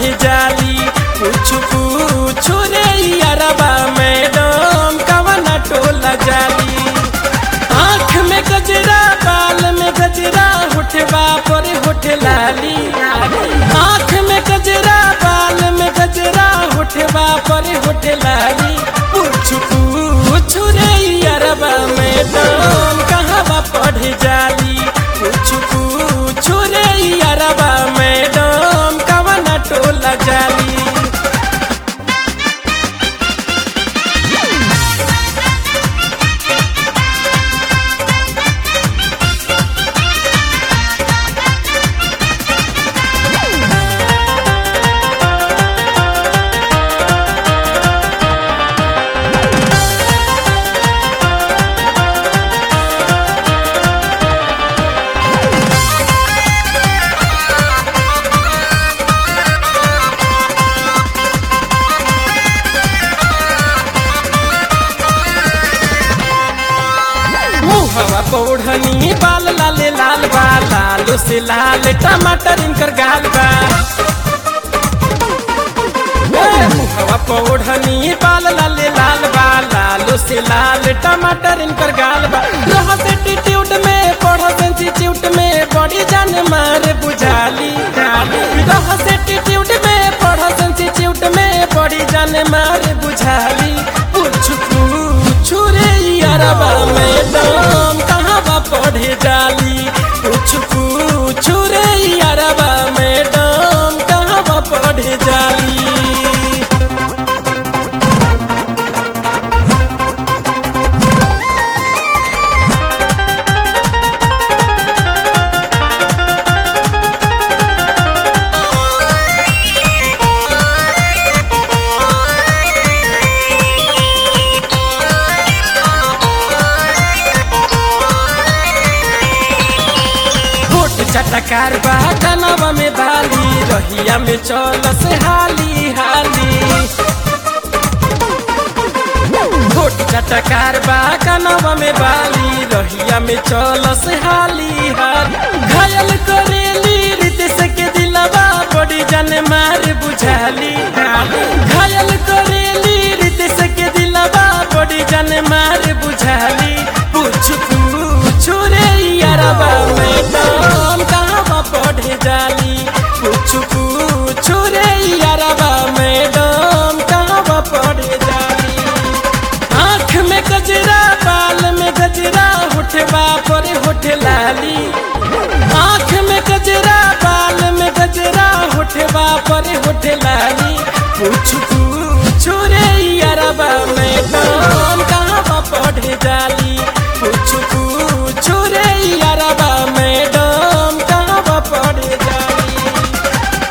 पढ़े जाली कुछ कुछ रे अरबा मैडम कवना टोला जाली आँख में गजरा बाल में गजरा होठवा पर होठ लाली आँख में गजरा बाल में गजरा होठवा पर होठ लाली कुछ कुछ रे अरबा मैडम कहाँ पढ़े जाली कुछ कुछ रे अरबा मैडम कवना टोला जाली मुहवा पौढ़नी बाल लाले लाल बा लालो से लाल टमाटर इनकर गाल बा ए, मुहवा पौढ़नी बाल लाले लाल बा लालो से लाल टमाटर इनकर गाल बा रहस एटीट्यूड में पढ़स इंस्टीट्यूट में बड़ी जान मार बुझाली रहस एटीट्यूड में पढ़स इंस्टीट्यूट में बड़ी जान मार बुझाली कुछ कुछ रे अरबा मैडम कहाँ बा पढ़े जाली कुछ कुछ रे अरबा मैडम कहाँ बा पढ़े जाली होठ चटकार बा कनवा में बाली रहिया में चल से हाली हाली होठ चटकार बा कनवा में बाली रहिया में चल से हाली हाली घायल को